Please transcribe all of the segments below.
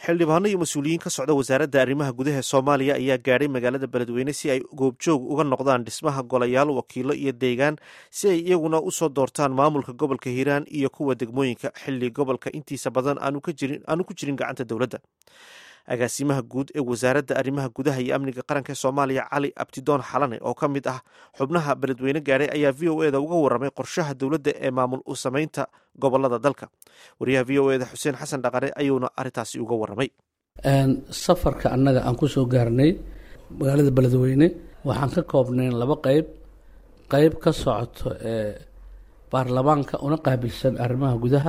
xildhibaano iyo mas-uuliyiin ka socda wasaaradda arrimaha gudaha soomaaliya ayaa gaadhay magaalada beledweyne si ay goobjoog uga noqdaan dhismaha golayaal wakiilo iyo deegaan si ay iyaguna usoo doortaan maamulka gobolka hiiraan iyo kuwa degmooyinka xilli gobolka intiisa badan aanu ku jirin gacanta dowladda agaasimaha guud ee wasaaradda arrimaha gudaha iyo amniga qaranka ee soomaaliya cali abtidoon xalane oo ka mid ah xubnaha beledweyne gaadhay ayaa v o eda uga waramay qorshaha dowladda ee maamul u samaynta gobolada dalka wariyaha v o eda xuseen xasan dhaqane ayuuna arrintaasi uga waramay safarka annaga aan ku soo gaarnay magaalada beledweyne waxaan ka koobnayn laba qeyb qeyb ka socoto ee baarlamaanka una qaabilsan arrimaha gudaha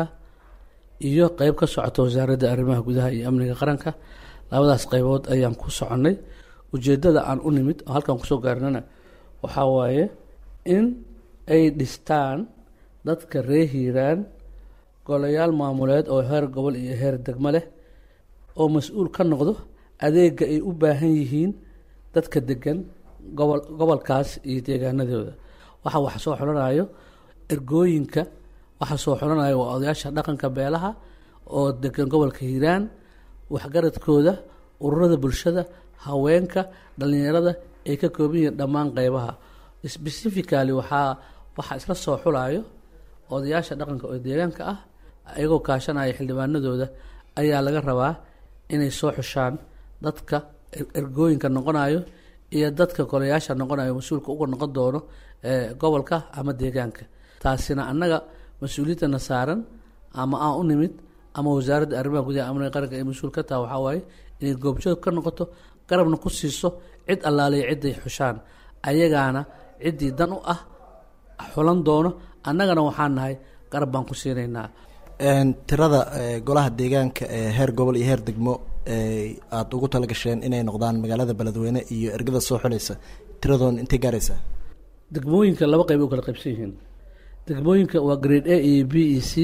iyo qeyb ka socota wasaaradda arrimaha gudaha iyo amniga qaranka labadaas qeybood ayaan ku soconnay ujeeddada aan u nimid oo halkaan kusoo gaarnana waxaa waaye in ay dhistaan dadka reer hiiraan golayaal maamuleed oo heer gobol iyo heer degmo leh oo mas-uul ka noqdo adeega ay u baahan yihiin dadka degan gobol gobolkaas iyo deegaanadooda waxa wax soo xulanayo ergooyinka waxa soo xulanayo waa odayaasha dhaqanka beelaha oo degan gobolka hiiraan waxgaradkooda ururada bulshada haweenka dhalinyarada ay ka kooban yihiin dhammaan qeybaha specifically waxaa waxaa isla soo xulayo odayaasha dhaqanka oo deegaanka ah iyagoo kaashanaya xildhibaanadooda ayaa laga rabaa inay soo xushaan dadka ergooyinka noqonayo iyo dadka golayaasha noqonayo mas-uulka uga noqon doono gobolka ama deegaanka taasina annaga mas-uuliyadana saaran ama aan u nimid ama wasaaradda arrimaha gudaha amniga qaranka ay mas-uul ka taha waxaa waaye inay goobjoog ka noqoto garabna ku siiso cid allaaliya cidday xushaan ayagaana ciddii dan u ah xulan doono annagana waxaan nahay garab baan ku siinaynaa tirada golaha deegaanka ee heer gobol iyo heer degmo aada ugu talagasheen inay noqdaan magaalada beledweyne iyo ergada soo xulaysa tiradoon intay gaaraysaa degmooyinka laba qeyb u kala qaybsan yihiin degmooyinka waa grade a iyo b e c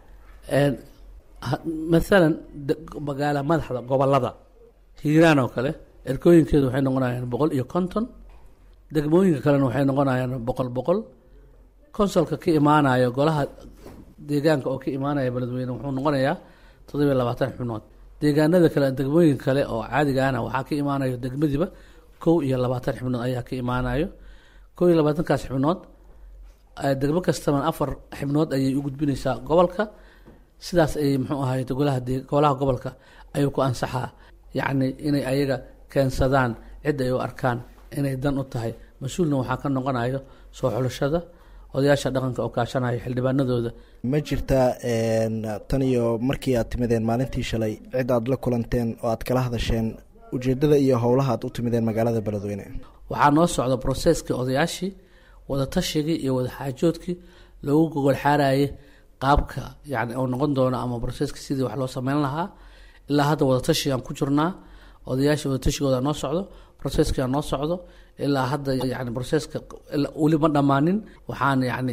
maalan magaala madaxda gobolada hiiraan oo kale erkooyinkeedu waxay noqonayaan boqol iyo konton degmooyinka kalena waxay noqonayaan boqol boqol consolka ka imaanayo golaha deegaanka oo ka imaanaya beledweyne wuxuu noqonayaa toddobiyo labaatan xubnood deegaanada kale degmooyinka kale oo caadigaana waxaa ka imaanayo degmadiiba kow iyo labaatan xubnood ayaa ka imaanayo kow iyo labaatankaas xubnood degmo kastaba afar xibnood ayay u gudbinaysaa gobolka sidaas ayay muxuu ahayd golaha golaha gobolka ayuu ku ansaxaa yacni inay ayaga keensadaan cid ay u arkaan inay dan u tahay mas-uulna waxaa ka noqonayo soo xulashada odayaasha dhaqanka oo kaashanaya xildhibaanadooda ma jirtaa tan iyo markii aad timideen maalintii shalay cid aada la kulanteen oo aad kala hadasheen ujeedada iyo howlaha aad u timideen magaalada beledweyne waxaa noo socda broseskii odayaashii wadatashigai iyo wadaxaajoodkii loogu gogol xaarayay qaabka yani uu noqon doono ama broseska sidii wax loo sameyn lahaa ilaa hadda wadatashigaan ku jirnaa odayaasha wadatashigood noo socdo broseskia noo socdo ilaa hadda yani broseska weli ma dhammaanin waxaan yani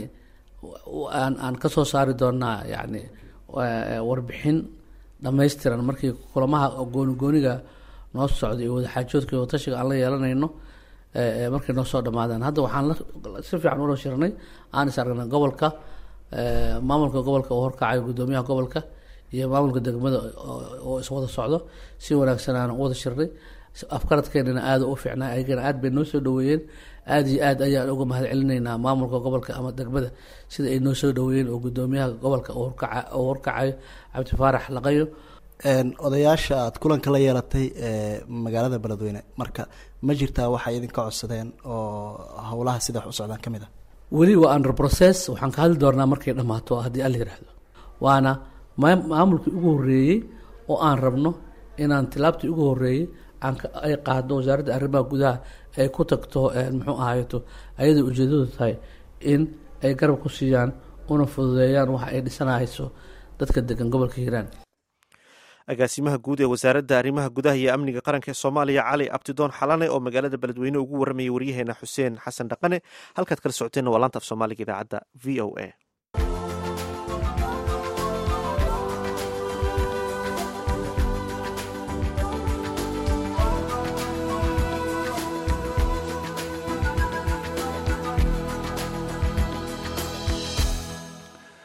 aan kasoo saari doonaa yani warbixin dhammaystiran markii kulamaha gooni gooniga noo socdo iyo wadaxaajoodka iyo wadatashiga aan la yeelanayno markay noo soo dhamaadaan hadda waxaan si fiican ula shirnay aan is aragnay gobolka maamulka gobolka oo horkacayo guddoomiyaha gobolka iyo maamulka degmada oo iswada socdo si wanaagsan aan u wada shirnay afkaradkeenana aada u fiicnaa ayagana aad bay noo soo dhaweeyeen aada iyo aad ayaan uga mahad celinaynaa maamulka gobolka ama degmada sida ay noo soo dhaweeyeen oo guddoomiyaha gobolka oo horkacayo cabdifaarax laqayo odayaasha aada kulanka la yeelatay magaalada beledweyne marka ma jirtaa waxay idinka codsadeen oo howlaha sida wax u socdaan ka mid ah weli waa under process waxaan ka hadli doonaa markay dhammaato haddii alla yiraahdo waana maamulkii ugu horreeyey oo aan rabno inaan tilaabtii ugu horreeyey ay qaado wasaaradda arrimaha gudaha ay ku tagto muxuu ahaayeto ayada ujeedadu tahay in ay garab ku siiyaan una fududeeyaan waxa ay dhisanayso dadka degan gobolka hiiraan agaasimaha guud ee wasaaradda arrimaha gudaha iyo amniga qaranka ee soomaaliya cali abtidoon xalane oo magaalada beledweyne ugu waramayay waryaheena xuseen xasan dhaqane halkaad kala socoteenna waa laanta af soomaaliga idaacadda v o a